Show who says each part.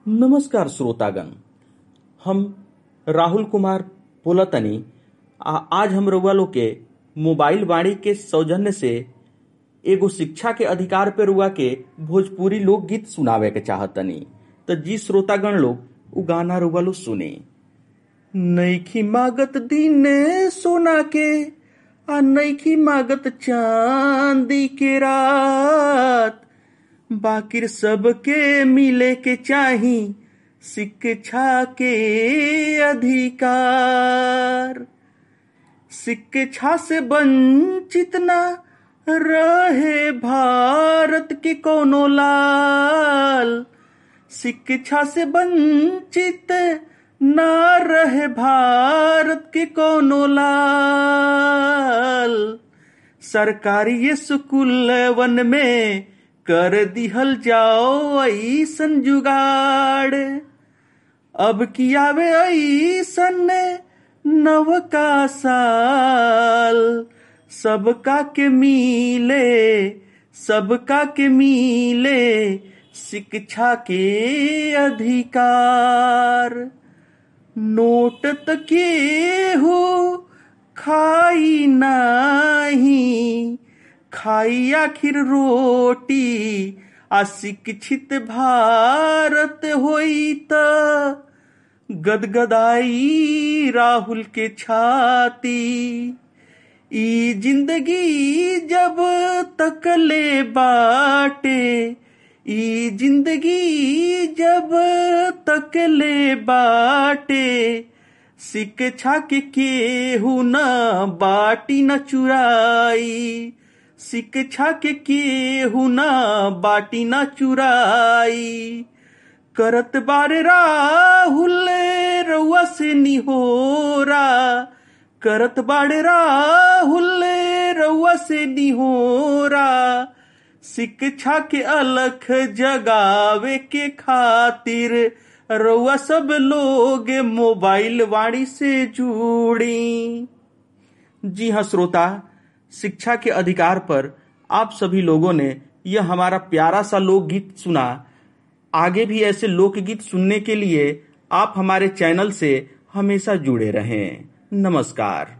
Speaker 1: नमस्कार श्रोतागण हम राहुल कुमार बोलतनी आ आज हम रउआ लोग के मोबाइल वाणी के सौजन्य से एगो शिक्षा के अधिकार पे रुआ के भोजपुरी लोकगीत सुनावे के चाहतनी त जी श्रोतागण लोग उ गाना रुआ लोग सुने नईखी मागत दीने सोना के आ नईखी मागत चांदी के रात बाकिर सबके मिले के चाही शिक्षा के अधिकार शिक्षा से वंचित न रहे भारत के कोनो लाल शिक्षा से वंचित न रहे भारत के कोनो लाल सरकारी स्कूलवन में कर दिहल जाओ ऐसन जुगाड़ अब कियावे ऐसन नवका साल सबका के मिले सबका के मिले शिक्षा के अधिकार नोट तके हो खाई नाही खाई आखिर रोटी आ शिक्षित भारत होई त गदगदाई राहुल के छाती ई जिंदगी जब तक ले बाटे ई जिंदगी जब तक ले बाटे शिक्षा के केहू न बाटी न चुराई शिक्षा के केहू न बाटी न चुराई करत बारे राहुल रउआ से निहोरा करत बाड़े राहुल रउआ से निहोरा शिक्षा के अलख जगावे के खातिर रउआ सब लोग मोबाइल वाणी से जुड़ी जी हाँ श्रोता शिक्षा के अधिकार पर आप सभी लोगों ने यह हमारा प्यारा सा लोकगीत सुना आगे भी ऐसे लोकगीत सुनने के लिए आप हमारे चैनल से हमेशा जुड़े रहें नमस्कार